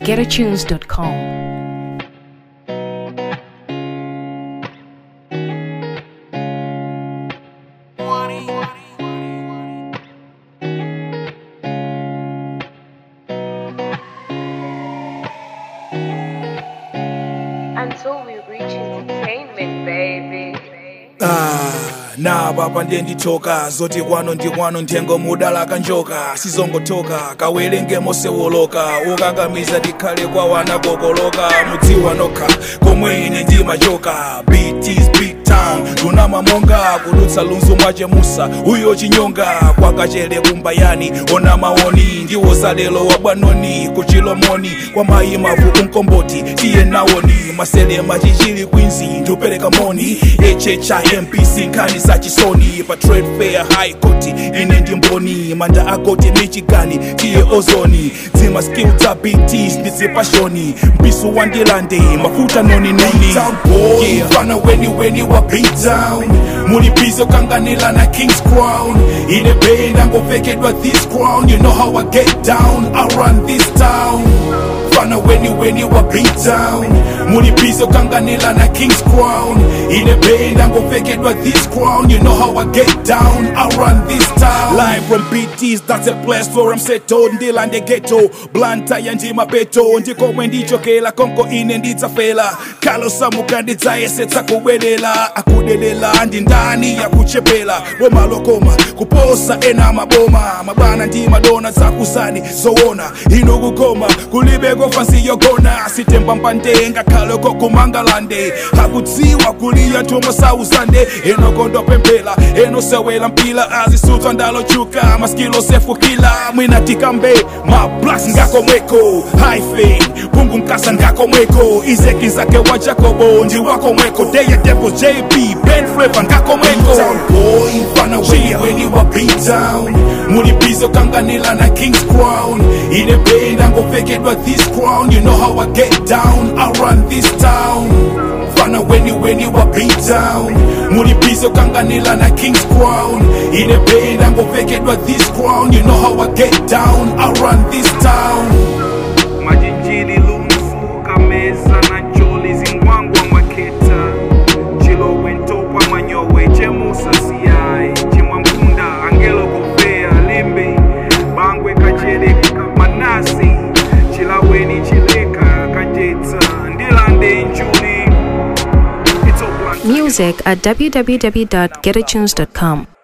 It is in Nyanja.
www.getatunes.com. Until we reach entertainment, baby. Ah, na baba ndiye ndithoka zoti kwano ndi kwano nthengo mudala kanjoka sizongotoka kawerenge mosewoloka ukakamiza tikhale kwa wana kokoloka mudziwa nokha komwe ine ndimachoka BT's big town tunamamonga kudutsa lunzu mwachemusa uyo chinyonga kwakachere kumbayani ona maoni ndiwo zalelo wabwanoni kuchilomoni kwa mayi mavu kumkomboti tiye nawoni maselema chichili kwinzi ndupereka moni hhimpc nkhani za chisoni pa trade fair high court ine ndi mboni manda akoti michigani tiye ozoni dzima skill za bts ndizipashoni mpisu wandilande mafuta noninoni boy fana weni weni wa beat down mulipizo kanganila na king's crown ine benda ngovekedwa this crown you know how i get down i run this town fana weni weni wa beat down mulipizo kanganila na king's crown ine benda ngovekedwa this crown you know how i get down i run this town Live from BT's, that's a place where I'm settled ndilande ghetto blanta ya ndima beto ndikomwe ndichokela konko ine ndidzafela khalosamuka ndidzayesetsa kubwelela akudelela ndi ndani yakuchepela bomalokoma kuposa ena maboma mabwana ndi madona zakuzani zowona ino kukoma kulibe kofa nsiyogona sitembambande ngakhale kokumangalande akudziwa kuliya ntumo sauzande enokondopemphela enosewela mpila azisudzwa ndalochuka maskilo sefukila mwinatikambe mablas ngakomweko hyphen pungu mkasa ngakomweko izeki zake wa jacobo ndi wakomweko deye depo jp ben fleva ngakomweko Town boy fana weni weni wa beat down mulipizo kanganila na king's crown ine benda ngovekedwa this crown you know how i get down i run this town fana weni weni wa beat down mulipizo kanganila na king's crown ine benda ngovekedwa this crown you know how i get down i run this town majinjili lunsu kameza na njoli zingwangwa maketa chilowe ntopa manyowe chemusa siyai chimwamkunda angelo kuvea limbe bangwe kachere manasi chilaweni chileka kajetsa ndilande njuli It's all black. Music at www.getatunes.com.